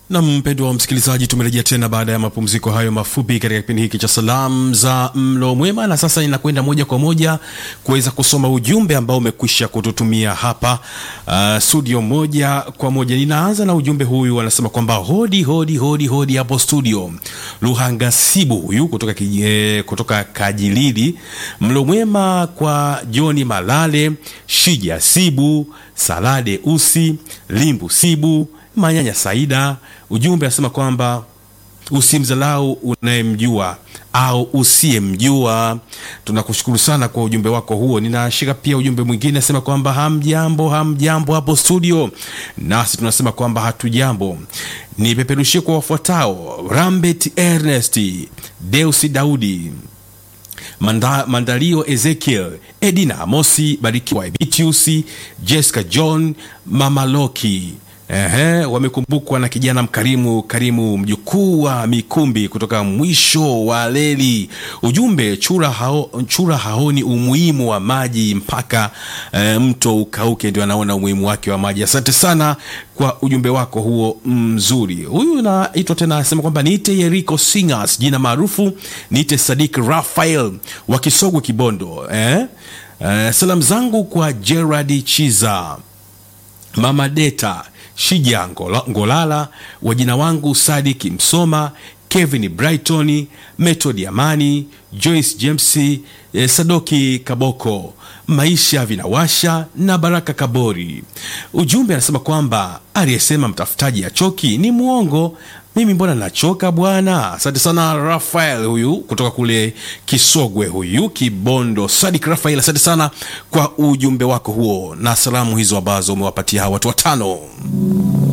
Na mpendwa wa msikilizaji, tumerejea tena baada ya mapumziko hayo mafupi katika kipindi hiki cha salamu za mlo mwema, na sasa inakwenda moja kwa moja kuweza kusoma ujumbe ambao umekwisha kututumia hapa uh, studio moja kwa moja. Ninaanza na ujumbe huyu, anasema kwamba hodi hodi hodi hodi hapo studio. Luhangasibu huyu kutoka, kije, kutoka Kajilili, mlo mwema kwa Joni Malale, Shija Sibu, Salade Usi, Limbu Sibu, Manyanya Saida. Ujumbe anasema kwamba usimdhalau unayemjua au usiyemjua. Tunakushukuru sana kwa ujumbe wako huo. Ninashika pia ujumbe mwingine asema kwamba hamjambo, hamjambo hapo studio, nasi tunasema kwamba hatujambo. Nipeperushie kwa wafuatao: Rambet Ernest, Deusi Daudi Manda, Mandalio Ezekiel, Edina Amosi, Barikiwa Ebitiusi, Jessica John, Mama Loki. Ehe, wamekumbukwa na kijana mkarimu Karimu, mjukuu wa Mikumbi kutoka mwisho wa leli. Ujumbe chura, hao, chura haoni umuhimu wa maji mpaka e, mto ukauke ndio anaona umuhimu wake wa maji. Asante sana kwa ujumbe wako huo mzuri. Huyu naitwa tena anasema kwamba niite Yeriko Singers, jina maarufu niite Sadik Rafael wa Kisogwe Kibondo. Eh? Eh, salamu zangu kwa Gerard Chiza, Mama Deta Shija Ngola, Ngolala, wajina wangu Sadiki Msoma, Kevin Brighton, Method Amani, Joyce James, eh, Sadoki Kaboko, Maisha Vinawasha na Baraka Kabori. Ujumbe anasema kwamba aliyesema mtafutaji achoki ni mwongo. Mimi mbona nachoka bwana? Asante sana Rafael, huyu kutoka kule Kisogwe, huyu Kibondo. Sadik Rafael, asante sana kwa ujumbe wako huo na salamu hizo ambazo umewapatia hawa watu watano.